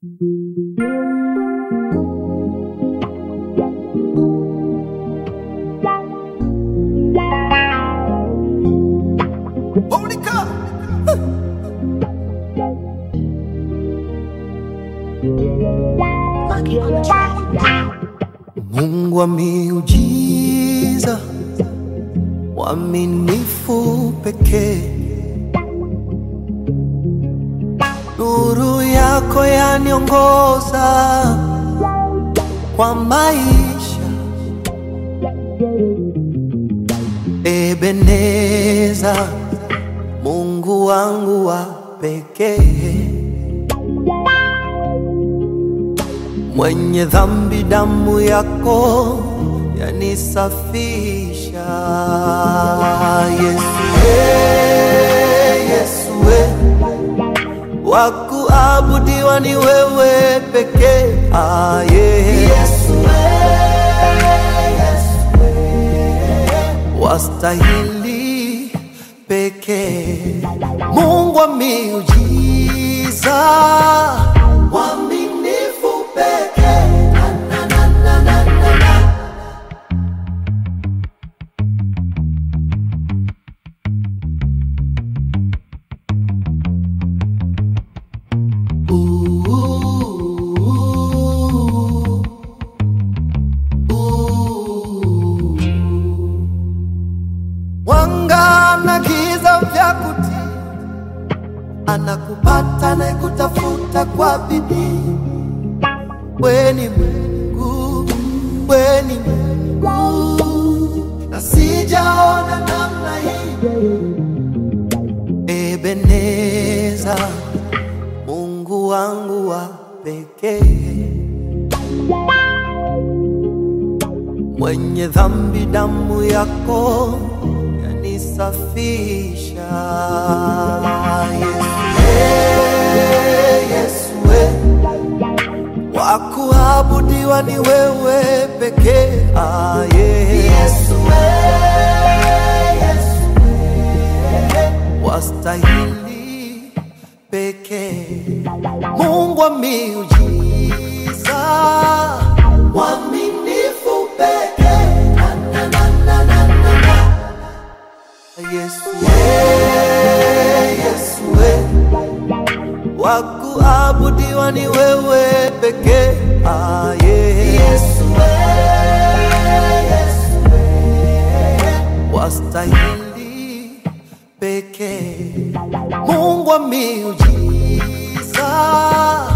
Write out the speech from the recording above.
Holy cow! Monkey on the track. Mungu wa miujiza, mwaminifu pekee, nuru yako yaniongoza kwa maisha. Ebeneza, Mungu wangu wa pekee mwenye dhambi, damu yako yanisafisha. Yesu, eh, Yesu, eh, wa kuabudiwa ni wewe pekee. Ah, yeah. Yesu, wastahili pekee, Mungu wa miujiza, mwaminifu pekee. Na, na, na, na, na, na, na. Ooh, ooh. Mwanga na giza vya kutii, anakupata na kutafuta kwa bidii. We ni Mungu, we ni Mungu, na sijaona namna hii. Ebeneza, Mungu wangu wa pekee, mwenye dhambi, damu yako yanisafisha. Yesu, eh, Yesu, eh, wa kuabudiwa ni wewe pekee. Ah, yeah. Yesu, eh, Yesu, eh, wastahili pekee, Mungu wa miujiza, mwaminifu pekee. Na, na, na, na, na, na, na. Yesu, eh, Yesu, eh, wa kuabudiwa ni wewe pekee. Ah, yeah. Yesu, eh, Yesu, eh, wastahili pekee, Mungu wa miujiza,